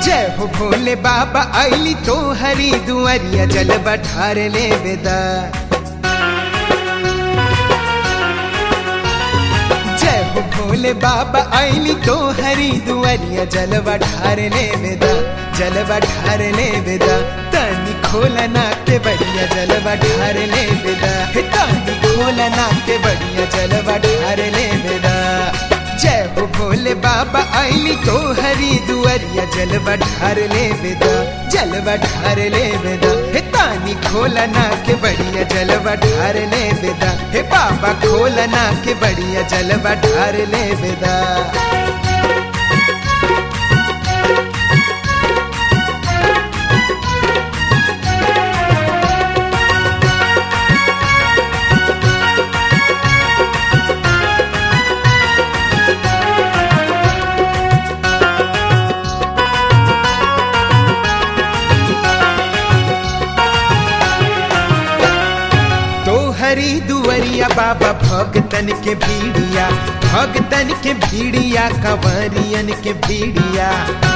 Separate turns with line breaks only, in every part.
जय हो भोले बाबा आईली तो हरी दुआरिया जल बठार ले बेदा जय हो भोले बाबा आईली तो हरी दुआरिया जल बठार ले बेदा जल बठार ले बेदा तनी खोलना के बढ़िया जल बठार ले बेदा हे तनी खोलना के बढ़िया जल बठार ले बेदा जय हो भोले बाबा आईली तो हरी दुआरिया जल बठार ले बेदा जल बठार ले बेदा हे तानी खोलना के बढ़िया जल बठार ले बेदा हे बाबा खोलना के बढ़िया जल बठार ले बेदा तो हरी दुवरिया बाबा भगतन के भीड़िया भगतन के भीड़िया कंवरियन के भीड़िया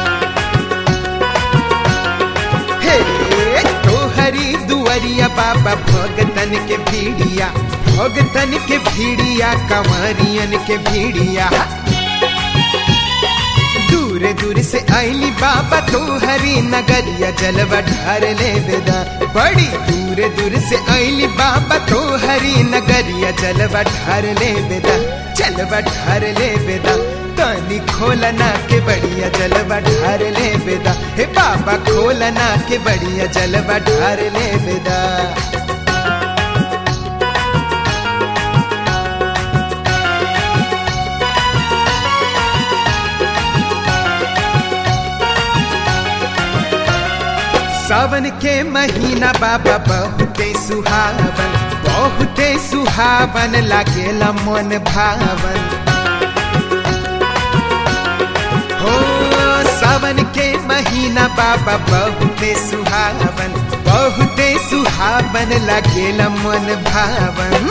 हे तो हरी दुवरिया बाबा भगतन के भीड़िया भगतन के भीड़िया कंवरियन के भीड़िया दूर दूर से आईली बाबा तो हरी नगरिया जल बढ़ार ले बेदा बड़ी दूर दूर से आईली बाबा तो हरी नगरिया जल बढ़ार ले बेदा जल बढ़ार ले बेदा तनी खोलना के बढ़िया जल बढ़ार ले बेदा हे बाबा खोलना के बढ़िया जल बढ़ार ले बेदा सावन के महीना बाबा बहुते सुहावन बहुते सुहावन लागेला मन भावन हो सावन के महीना बाबा बहुते सुहावन बहुते सुहावन लागेला मन भावन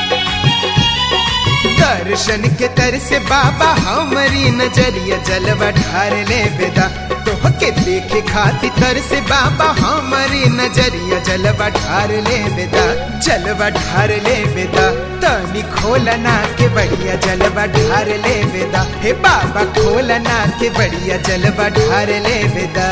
दर्शन के तर से बाबा हमारी नजरिया जल बढ़ार ले बेदा तो के देखे खाती तर से बाबा हमारी नजरिया जल बढ़ार ले बेदा जल बढ़ार ले बेदा तनी खोलना के बढ़िया जल बढ़ार ले बेदा हे बाबा खोलना के बढ़िया जल बढ़ार ले बेदा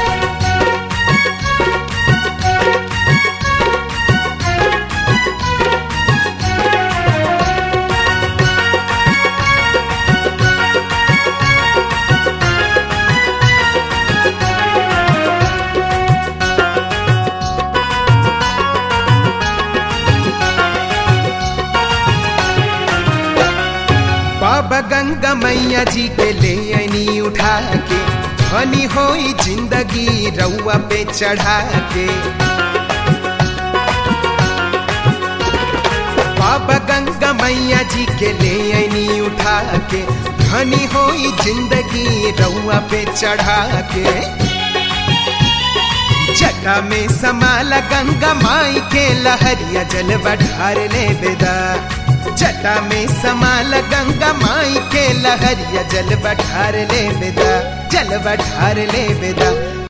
बाबा गंगा मैया जी के ले आनी उठा के धनी होई जिंदगी रउआ पे चढ़ा के बाबा गंगा मैया जी के ले आनी उठा के धनी होई जिंदगी रउआ पे चढ़ा के जटा में समाला गंगा माई के लहरिया जल बढ़ार ले बेदा जटा में समाल गंगा माई के लहरिया जल बढ़ार ले बेदा जल बढ़ार ले बेदा